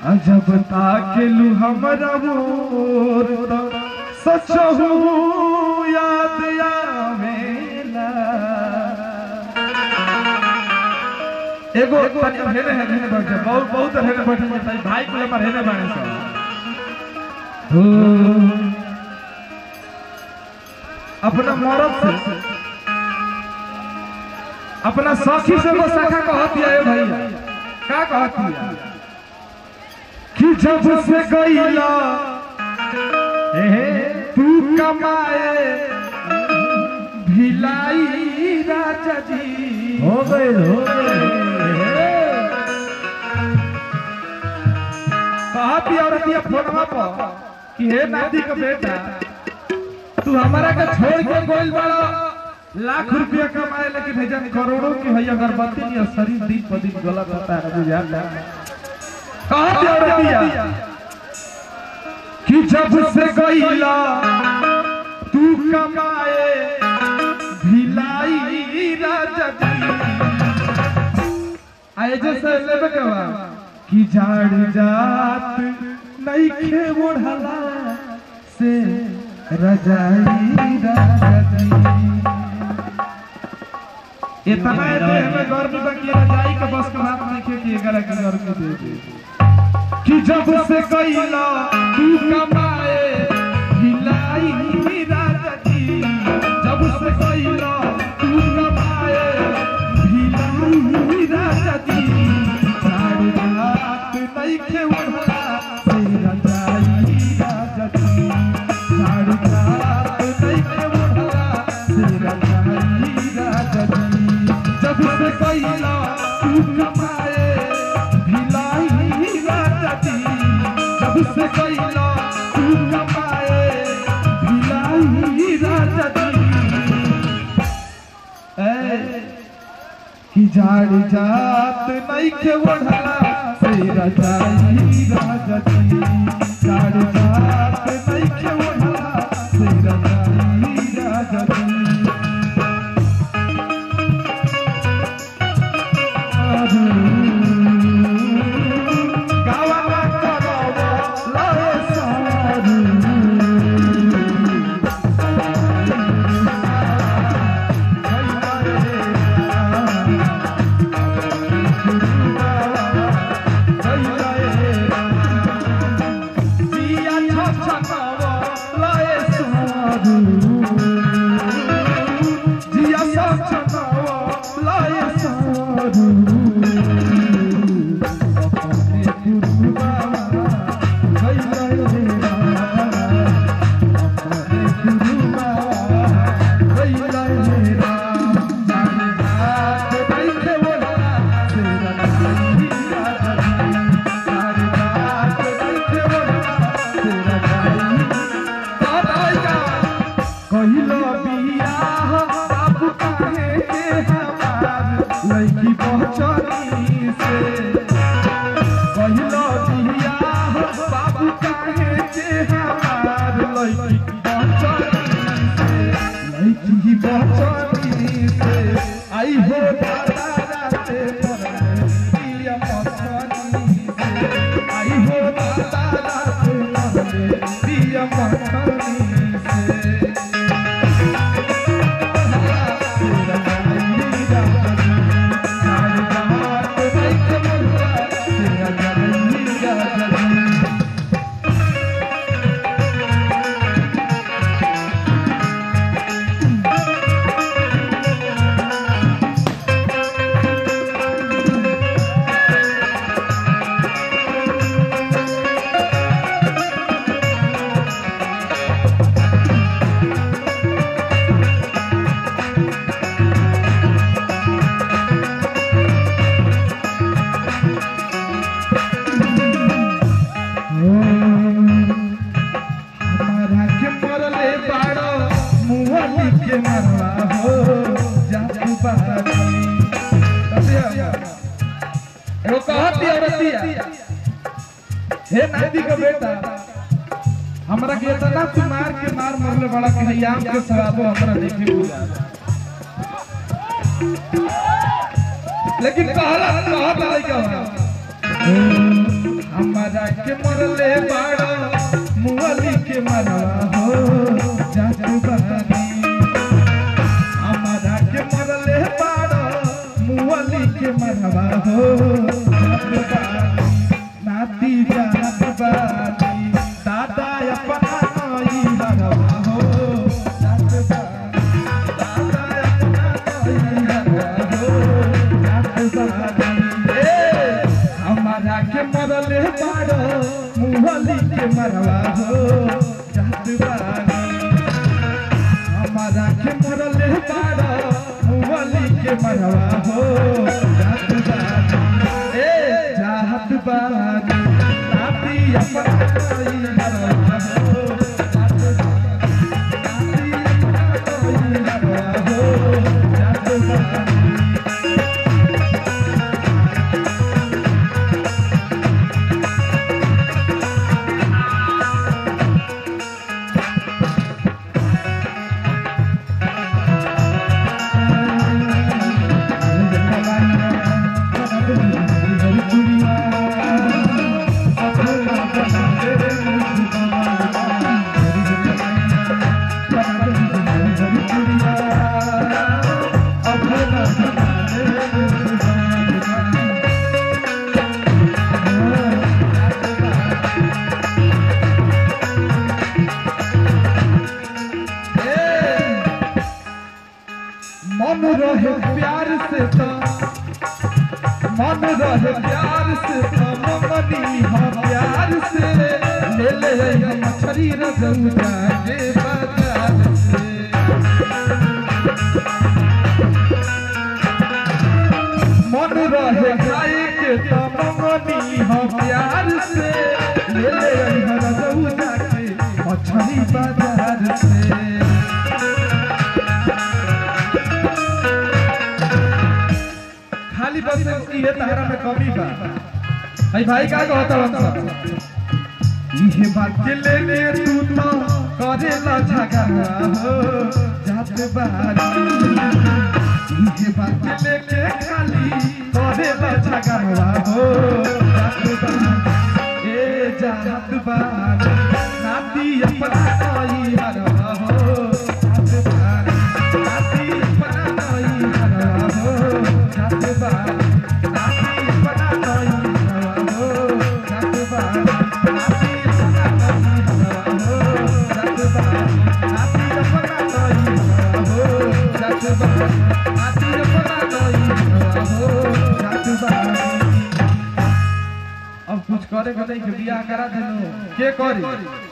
अजब ताकेलू हमरा मोर त सचहू याद आवेला एगो तनी हेने हेने हेने बैठ जा बहुत बहुत हेने बैठ जा ताई भाई को हमर हेने बाणे सा हो अपना मरद से अपना सखी से वो सखा कहत है भैया का कहत है कि जब से गईला तू कमाए भिलाई राजा जी हो गए हो गए कहती औरतिया फोनवा पर कि हे नाती का बेटा तू हमारा के छोड़ के गोइल बड़ा लाख रुपया कमाए लेकिन है जन करोड़ों की है अगरबत्ती नहीं शरीर दिन पर दिन गलत होता है बुझाता कहती औरतिया कि जब से गईला तू कमाए भिलाई राजा जी आए जो से लेबे के बा कि झाड़ जात नहीं खे ओढ़ला से रजाई राजा जी इतना देह में गर्मी बाकी रजाई का बस के बात नहीं खे कि एकरा के गर्मी दे दे कि जब से कइला तू कमाए भिलाई राजा जी जब से कइला तू कमाए भिलाई राजा जी सारी रात नहीं खे उड़ला से रजाई राजा जी सारी रात नहीं खे उड़ला से रजाई राजा जी जब से कइला तू कमाए भिलाई राजा जी जब से कइला तू कमाए भिलाई राजा जी ए कि झाड़ जात नहीं के ओढ़ला से रजाई राजा जी झाड़ जात नहीं के ओढ़ला से रजाई राजा जी गावा करवा लाए सारू कहिलो बियाह बाबू काहे के हमार लड़की पहचानी से कहिलो बियाह बाबू काहे के हमार लड़की पहचानी से लड़की पहचानी से आई हो दादा राते पर पिया पहचानी से आई हो दादा राते पर पिया पहचानी से हमारा के मरले बाड़ो मुहली के मरवा हो जातू बाड़ी एगो कहती औरतिया हे नाती का बेटा हमरा के इतना तू मार के मार मरले बड़ा के हयाम के सवाबो हमरा देखे बुझा लेकिन कहला कहत लइका हमरा हमारा के मरले बाड़ा मुअली के मरवा हो जात बानी हमारा के मरले बाड़ा मुअली के मरवा हो जात बानी नाती जात बानी दादा अपना नई हरवा हो जात बानी दादा अपना नई हरवा हो जात बानी ए हमारा के मरले बाड़ो मुहली के मरवा हो जात बानी हमारा के मरले बाड़ो मुहली के मरवा हो जात बानी ए जात बानी नाती अपना कोई मरवा हो जात बानी नाती अपना कोई मरवा हो जात बानी मन रहे प्यार से तो मन रहे प्यार से तो ममनी हो प्यार से ले ले हम मछरी रजऊ जाके बाजार से मन रहे खाए के तो ममनी हो प्यार से ले ले हम रजऊ जाके मछरी बाजार से खाली बस ये तहरा में कमी बा भाई भाई का कहता हमसे इहे बात के लेके तू तो करेला झगड़ा हो जात बारी इहे बात के लेके खाली करेला झगड़ा हो जात बारी ए जात बारी नाती अपना नई हरवा हो जात बारी नाती अपना नई हरवा हो जात बारी नाती अपना नई हरवा हो जात बारी नाती अपना नई हरवा हो जात बारी नाती अपना नई हरवा हो जात बारी नाती अपना नई हरवा हो जात बारी अब कुछ करे के नहीं के बियाह करा देनो के करी